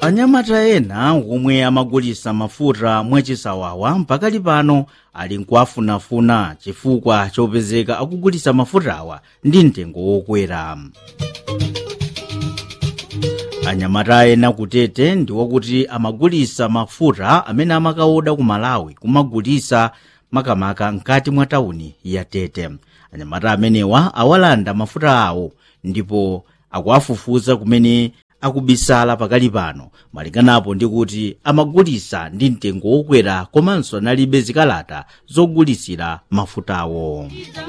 anyamata ena omwe amagulitsa mafuta mwachisawawa mpakali pano ali nkuafunafuna chifukwa chopezeka akugulitsa mafutawa ndi mtengo wokwera anyamata ena kutete ndi wakuti amagulitsa mafuta amene amakaoda ku malawi kumagulitsa makamaka mkati mwa tawuni ya tete anyamata amenewa awalanda mafuta awo ndipo akuafufuza kumene akubisala pakali pano malinganapo ndi kuti amagulitsa ndi mtengo wokwera komanso analibe zikalata zogulitsira mafutawo